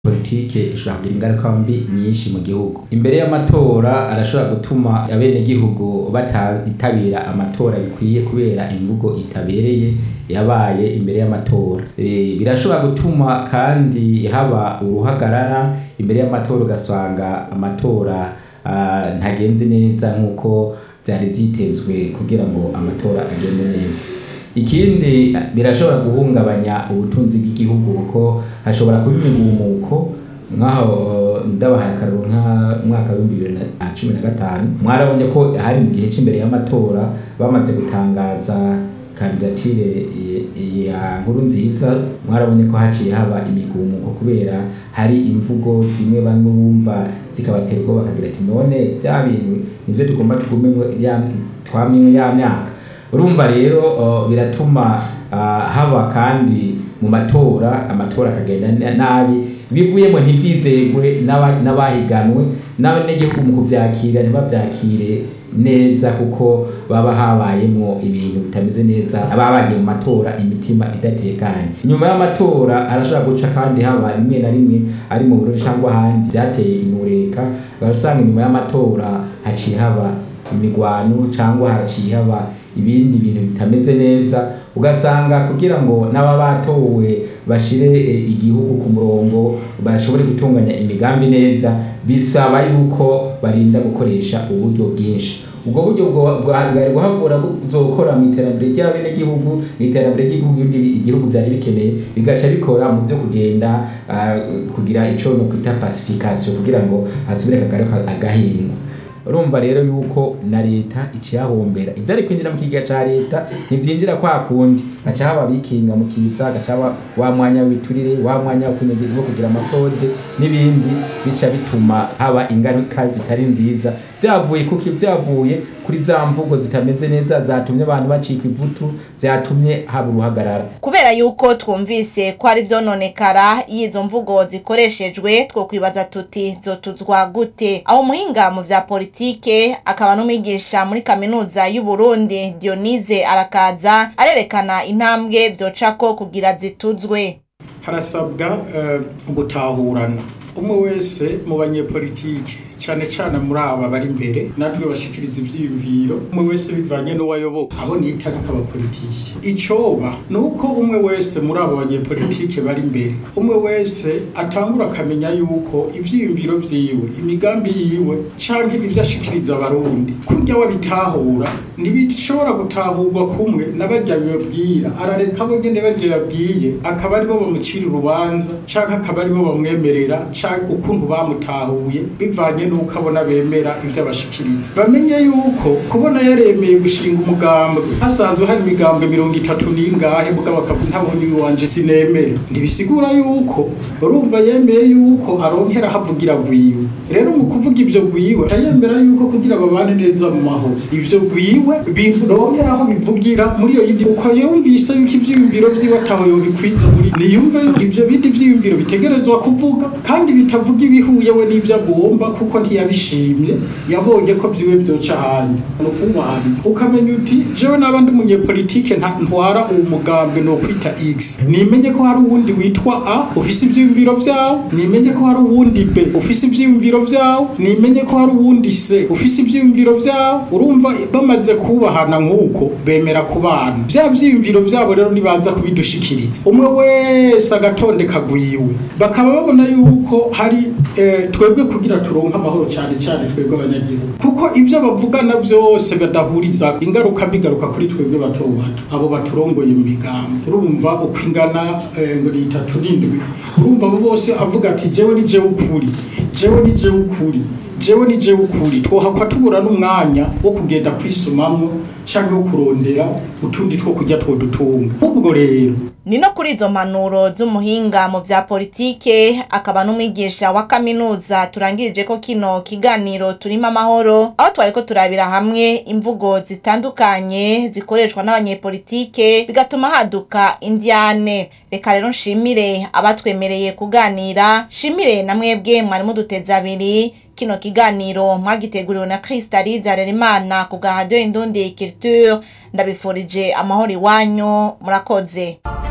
politike ishobora kugira ingaruka mbi nyinshi mu gihugu imbere y'amatora arashobora gutuma abenegihugu batitabira amatora bikwiye kubera imvugo itabereye yabaye imbere y'amatora e, birashobora gutuma kandi haba uruhagarara imbere y'amatora ugasanga amatora uh, ntagenze neza nk'uko vyari vyitezwe kugira ngo amatora agende neza ikindi birashobora guhungabanya ubutunzi bw'igihugu kuko hashobora kuba imigumuko nk'aho ndabahaye akaruru nk'umwaka w'ibihumbi bibiri na cumi na gatanu mwarabonye ko hari mu gihe cy'imbere y'amatora bamaze gutangaza kandidatire ya nkuru nziza mwarabonye ko haciye haba imigumuko kubera hari imvugo zimwe bamwe bumva zikabatera ubwoba bakagira ati none bya bintu nivyo tugomba tugumemwo twamyemwo ya myaka urumva rero uh, biratuma uh, haba kandi mu matora amatora akagenda nabi bivuyemo ntivyizegwe n'abahiganwe n'abanyagihugu mu kuvyakira ntibavyakire neza kuko baba habayemwo ibintu bitameze neza ababa bagiye mu matora imitima idatekanye nyuma y'amatora arashobora guca kandi haba rimwe na rimwe ari mu burori cyangwa ahandi vyateye inureka ugasanga inyuma y'amatora haciye haba imigwano cyangwa haciye haba ibindi bintu bitameze neza ugasanga kugira ngo n'aba batowe bashire igihugu ku murongo bashobore gutunganya imigambi neza bisaba yuko barinda gukoresha uburyo bwinshi ubwo buryo bwari guhavura buzokora mu iterambere ry'abenegihugu mu iterambere ry'igihugu igihugu byari bikeneye bigaca bikora mu byo kugenda kugira ico no kwita pacification kugira ngo hasubire kagaruka agahingwa urumva rero yuko na leta iciyahombera ivyari kwinjira mu kigega ca leta ntivyinjira kwa kundi gaca haba bikinga mu kiza gaca haba wa mwanya w'iturire wa mwanya wo kugira amafode n'ibindi bica bituma haba ingaruka zitari nziza vyavuye kuki vyavuye kuri za mvugo zitameze neza zatumye abantu bacika ivutu vyatumye haba uruhagarara kubera yuko twumvise ko ari vyononekara iyo izo mvugo zikoreshejwe twokwibaza tuti zotuzwa gute aho umuhinga mu vya politike akaba n'umwigisha muri kaminuza y'u Burundi Dionise arakaza arerekana intambwe vyocako kugira zituzwe harasabwa uh, gutahurana umwe wese mu banyepolitike cyane cyane muri aba bari imbere natwe bashikiriza ivyiyumviro umwe wese bivanye n'uwayoboka abo nita ariko abapolitiki icoba ni uko umwe wese muri abo banyepolitike bari imbere umwe wese atangura akamenya yuko ivyiyumviro vyiwe imigambi yiwe canke ivyo ashikiriza abarundi kurya wabitahura ntibishobora gutahurwa kumwe n'abarya bibabwira arareka abo nyene barya babwiye akaba aribo bamucira urubanza canke akaba aribo bamwemerera canke ukuntu bamutahuye bivanye nuko abona bemera ivyo abashikiriza bamenye yuko kubona yaremeye gushinga umugambwe hasanzwe hari imigambwe mirongo itatu n'ingahe mugabo akavuga ntabona iwanje sinemere ntibisigura yuko urumva yemeye yuko aronkera havugira gwiwe rero mu kuvuga ivyo gwiwe yemera yuko kugira babane neza mu mahoro ivyo gwiwe bironkera aho bivugira muri iyo yindi uko yumvise yuko ivyiyumviro vyiwe ataho yobikwiza muri niyumve yuko ivyo bindi vyiyumviro bitegerezwa kuvuga kandi bitavuga ibihuye we n'ivyo agomba kuko ntiyabishimye yabonye ko vyiwe vyoca ahandi nukumwari ukamenya uti jewe naba ndi umunyepolitike ntwara uwo mugambwe no kwita x nimenye ko hari uwundi witwa a ufise ivyiyumviro vyawo nimenye ko hari uwundi b ufise ivyiyumviro vyawo nimenye ko hari uwundi c ufise ivyiyumviro vyawo urumva bamaze kubahana nk'uko bemera kubana vya vyiyumviro vyabo rero nibaza kubidushikiriza umwe wese agatonde kagwiwe bakaba babona yuko hari eh, twebwe kugira turonke amahoro cyane cyane twebwe abanyagihugu kuko ivyo bavugana vyose badahuriza ingaruka bigaruka kuri twebwe bato bato abo baturongoye mu migambi urumva uko ingana ngo ni itatu n'indwi urumva abo bose avuga ati jewe ni jewe ukuri jewe ni jewe ukuri jewe ni jewe ukuri twohakwa tubura n'umwanya wo kugenda kwisumamwo canke wo kurondera utundi two kurya twodutunga ubwo rero ni no kuri izo mpanuro z'umuhinga mu vya politike akaba n'umwigisha wa kaminuza turangirije ko kino kiganiro turimo amahoro aho twariko turabira hamwe imvugo zitandukanye zikoreshwa n'abanyepolitike bigatuma haduka indyane reka rero nshimire abatwemereye kuganira shimire na mwebwe mwari muduteze abiri kino kiganiro mwagiteguriwe na Kristalize Harerimana ku bwa Radio Indundi Culture ndabifurije amahoro iwanyu murakoze